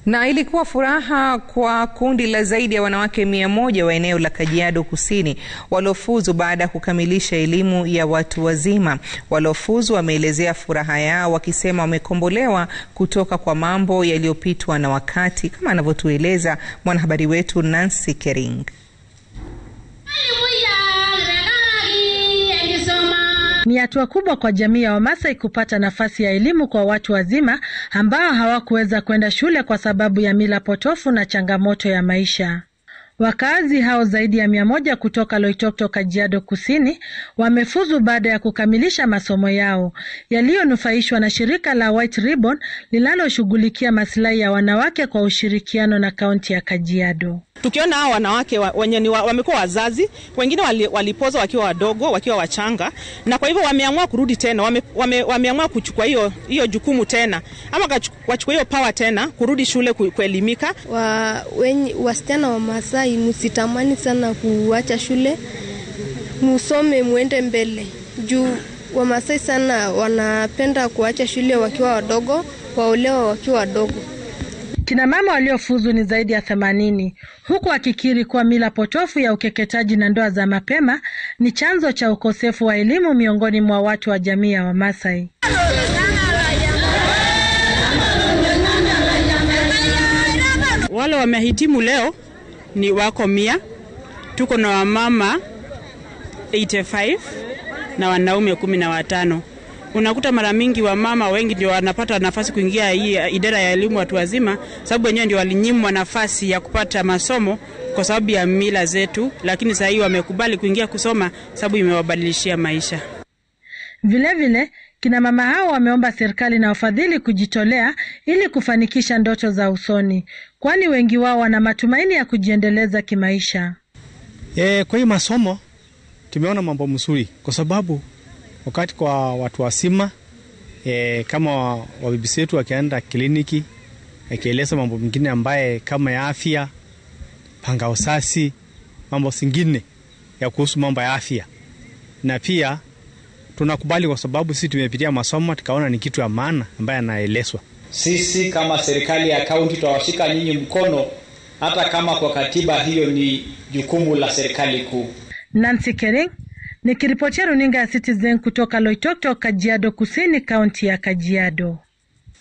Na ilikuwa furaha kwa kundi la zaidi ya wanawake mia moja wa eneo la Kajiado Kusini waliofuzu baada ya kukamilisha elimu ya watu wazima. Waliofuzu wameelezea furaha yao wakisema wamekombolewa kutoka kwa mambo yaliyopitwa na wakati, kama anavyotueleza mwanahabari wetu Nancy Kering. Ni hatua kubwa kwa jamii ya Wamasai kupata nafasi ya elimu kwa watu wazima ambao hawakuweza kwenda shule kwa sababu ya mila potofu na changamoto ya maisha. Wakazi hao zaidi ya mia moja kutoka Loitoktok, Kajiado Kusini wamefuzu baada ya kukamilisha masomo yao yaliyonufaishwa na shirika la White Ribbon linaloshughulikia masilahi ya wanawake kwa ushirikiano na kaunti ya Kajiado. Tukiona hao wanawake wenye ni wa, wamekuwa wazazi, wengine wali, walipoza wakiwa wadogo, wakiwa wachanga, na kwa hivyo wameamua kurudi tena, wame, wame, wameamua kuchukua hiyo hiyo jukumu tena, ama wachukua hiyo power tena kurudi shule ku, kuelimika. Wa, wenye, wasichana wa Masai msitamani sana kuacha shule, musome muende mbele juu Wamasai sana wanapenda kuacha shule wakiwa wadogo, waolewa wakiwa wadogo. Kina mama waliofuzu ni zaidi ya themanini huku akikiri kuwa mila potofu ya ukeketaji na ndoa za mapema ni chanzo cha ukosefu wa elimu miongoni mwa watu wa jamii ya Wamasai. Wale wamehitimu leo ni wako mia. Tuko na wamama 85 na wanaume kumi na watano. Unakuta mara mingi wamama wengi ndio wanapata nafasi kuingia hii idara ya elimu watu wazima, sababu wenyewe ndio walinyimwa nafasi ya kupata masomo kwa sababu ya mila zetu, lakini sasa hii wamekubali kuingia kusoma sababu imewabadilishia maisha. Vilevile vile, kina mama hao wameomba serikali na wafadhili kujitolea ili kufanikisha ndoto za usoni, kwani wengi wao wana matumaini ya kujiendeleza kimaisha. E, kwa hii masomo tumeona mambo mzuri kwa sababu wakati kwa watu wasima e, kama wabibisi wetu wakienda kliniki akieleza mambo mengine ambaye kama ya afya, panga usasi, mambo singine ya kuhusu mambo ya afya, na pia tunakubali kwa sababu sisi tumepitia masomo tukaona ni kitu ya maana ambaye anaelezwa. Sisi kama serikali ya kaunti tutawashika nyinyi mkono, hata kama kwa katiba hiyo ni jukumu la serikali kuu. Nancy Kering nikiripotia runinga ya Citizen kutoka Loitoktok, Kajiado Kusini, kaunti ya Kajiado.